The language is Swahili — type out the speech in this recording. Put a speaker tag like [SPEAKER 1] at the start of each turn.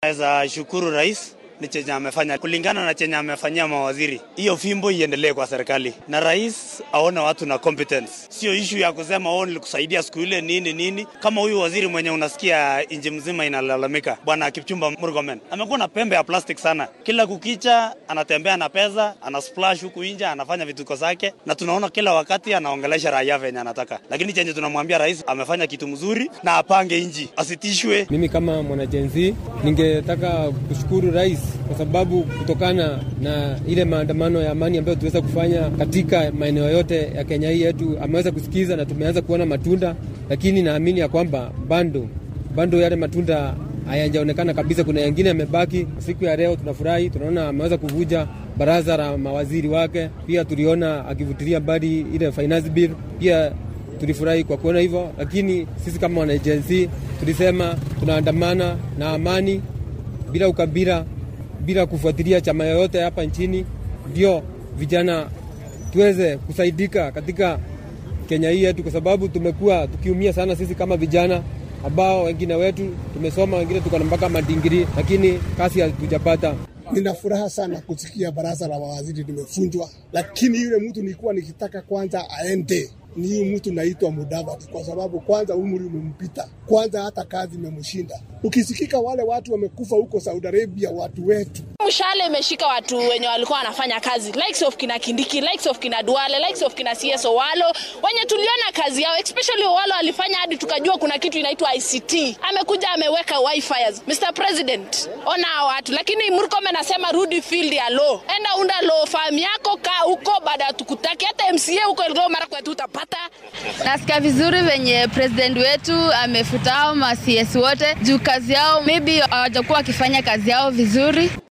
[SPEAKER 1] Naweza shukuru rais ni chenye amefanya kulingana na chenye amefanyia mawaziri. Hiyo fimbo iendelee kwa serikali na rais aone watu na competence, sio ishu ya kusema oh, nilikusaidia siku ile nini nini. Kama huyu waziri mwenye unasikia nchi mzima inalalamika, bwana Kipchumba Murkomen amekuwa na pembe ya plastic sana. Kila kukicha anatembea na pesa, ana splash huku nje, anafanya vituko zake, na tunaona kila wakati anaongelesha raia venye anataka, lakini chenye tunamwambia rais amefanya kitu mzuri na apange nchi, asitishwe.
[SPEAKER 2] Mimi kama mwanajenzi ningetaka kushukuru rais kwa sababu kutokana na ile maandamano ya amani ambayo tuweza kufanya katika maeneo yote ya Kenya hii yetu, ameweza kusikiza na tumeanza kuona matunda, lakini naamini ya kwamba bado bado yale matunda hayajaonekana kabisa. Kuna yengine yamebaki. Siku ya leo tunafurahi, tunaona ameweza kuvuja baraza la mawaziri wake. Pia tuliona akivutilia mbali ile finance bill, pia tulifurahi kwa kuona hivyo, lakini sisi kama wanajensi tulisema tunaandamana na amani bila ukabila bila kufuatilia chama yoyote hapa nchini, ndio vijana tuweze kusaidika katika Kenya hii yetu, kwa sababu tumekuwa tukiumia sana sisi kama vijana ambao wengine wetu tumesoma, wengine tuko na mpaka madingiri, lakini kazi hatujapata.
[SPEAKER 3] Nina furaha sana kusikia baraza la mawaziri limefunjwa, lakini yule mtu nilikuwa nikitaka kwanza aende ni huyu mtu naitwa Mudavadi, kwa sababu kwanza umri umempita, kwanza hata kazi imemshinda. Ukisikika wale watu wamekufa huko Saudi Arabia, watu wetu
[SPEAKER 4] mshale imeshika watu wenye walikuwa wanafanya kazi likes of kina Kindiki, likes of kina Duale, likes of kina CS Owalo wenye tuliona kazi yao, especially Owalo alifanya hadi tukajua kuna kitu inaitwa ICT. Amekuja ameweka wifi. Mr President, ona hao watu, lakini Murkomen anasema rudi field ya law, enda unda law farm yako, kaa huko, baada tukutaki hata MCA huko Elgeyo Marakwet utapata.
[SPEAKER 5] Nasikia vizuri venye president wetu amefuta hao ma CS wote juu kazi yao maybe hawajakuwa wakifanya kazi yao vizuri.